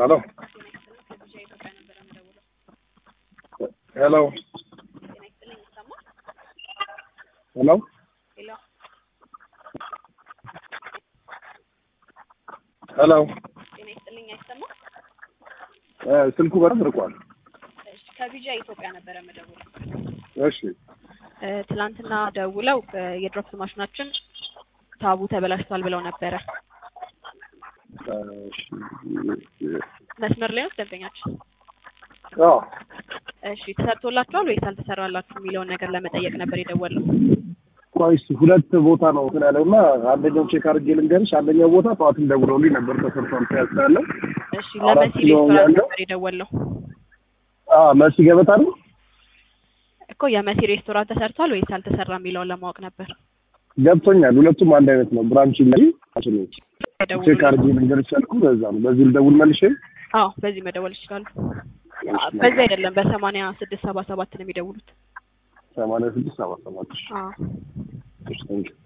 ሄሎ ሄሎ ሄሎ ሄሎ ጤና ይስጥልኝ አይሰማም? እ ስልኩ በጣም ርቋል። እሺ ከቢጃ ኢትዮጵያ ነበረ መደውለው። እሺ እ ትላንትና ደውለው እ የድሮፕስ ማሽናችን ታቡ ተበላሽቷል ብለው ነበረ። እሺ መስመር ላይ ነው ደንበኛችን። አዎ እሺ ተሰርቶላችኋል ወይስ አልተሰራላችሁ የሚለውን ነገር ለመጠየቅ ነበር የደወለው። ቆይ እስኪ ሁለት ቦታ ነው እንትን ያለው እና አንደኛው ቼክ አድርጌ ልንገርሽ። አንደኛው ቦታ ጠዋትም ደውለውልኝ ነበር ተሰርቷል ያስላለ እሺ አራት ለመሲ ኪሎ ሬስቶራንት ያለው? ነበር የደወለው መሲ ገበታ ነው እኮ የመሲ ሬስቶራንት ተሰርቷል ወይስ አልተሰራ የሚለውን ለማወቅ ነበር ገብቶኛል። ሁለቱም አንድ አይነት ነው። ብራንች ላይ ቼክ የደወሉት። አድርጌ ልንገርሽ ያልኩ በዛ ነው። በዚህ ልደውል መልሼ አዎ በዚህ መደወል ይችላሉ። በዚህ አይደለም በሰማንያ ስድስት ሰባ ሰባት ነው የሚደውሉት። ሰማንያ ስድስት ሰባ ሰባት አዎ እሺ ቴንኪው